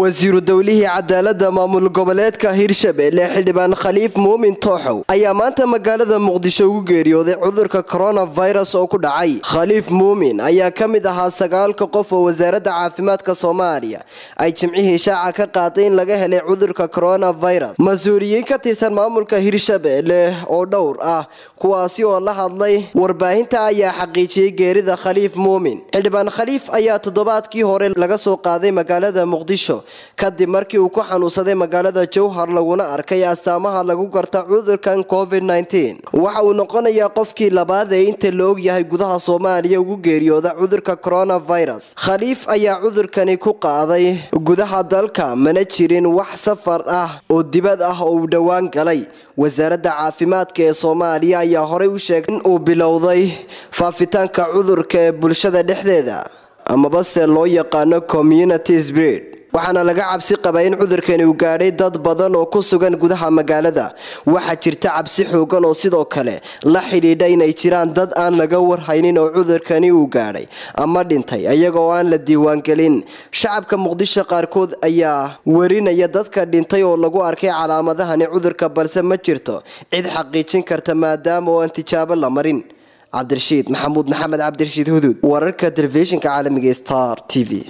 wasiiru dowlihii cadaalada maamul goboleedka hirshabelle xildhibaan khaliif muumin tooxow ayaa maanta magaalada muqdisho ugu geeriyooday cudurka coronavirus oo ku dhacay khaliif muumin ayaa ka mid ahaa sagaalka qof oo wasaaradda caafimaadka soomaaliya ay jimcihii shaaca ka qaaday in laga helay cudurka coronavirus mas-uuliyiin ka tirsan maamulka hirshabelle oo dhowr ah kuwaasi oo la hadlay warbaahinta ayaa xaqiijiyey geerida khaliif muumin xildhibaan khaliif ayaa toddobaadkii hore laga soo qaaday magaalada muqdisho kadib markii uu ku xanuunsaday magaalada jowhar laguna arkay astaamaha lagu garta cudurkan covid waxa uu noqonayaa qofkii labaad ee inta la og yahay gudaha soomaaliya ugu geeriyooda cudurka coronavirus khaliif ayaa cudurkani ku qaaday gudaha dalka mana jirin wax safar ah oo dibad ah oo uu dhowaan galay wasaaradda caafimaadka ee soomaaliya ayaa horey u sheegay in uu bilowday faafitaanka cudurka ee bulshada dhexdeeda amaba se loo yaqaano community spirit waxaana laga cabsi qabaa in cudurkani uu gaadhay dad badan oo ku sugan gudaha magaalada waxaa jirta cabsi xoogan oo sidoo kale la xidhiidha inay jiraan dad aan laga warhaynin oo cudurkani uu gaadhay ama dhintay iyagoo aan la diiwaangelin shacabka muqdisho qaarkood ayaa warinaya dadka dhintay oo lagu arkay calaamadahani cudurka balse ma jirto cid xaqiijin karta maadaama oo aan tijaabo la marin cabdirashiid maxamuud maxamed cabdirashiid huduud wararka telefishinka caalamiga star t v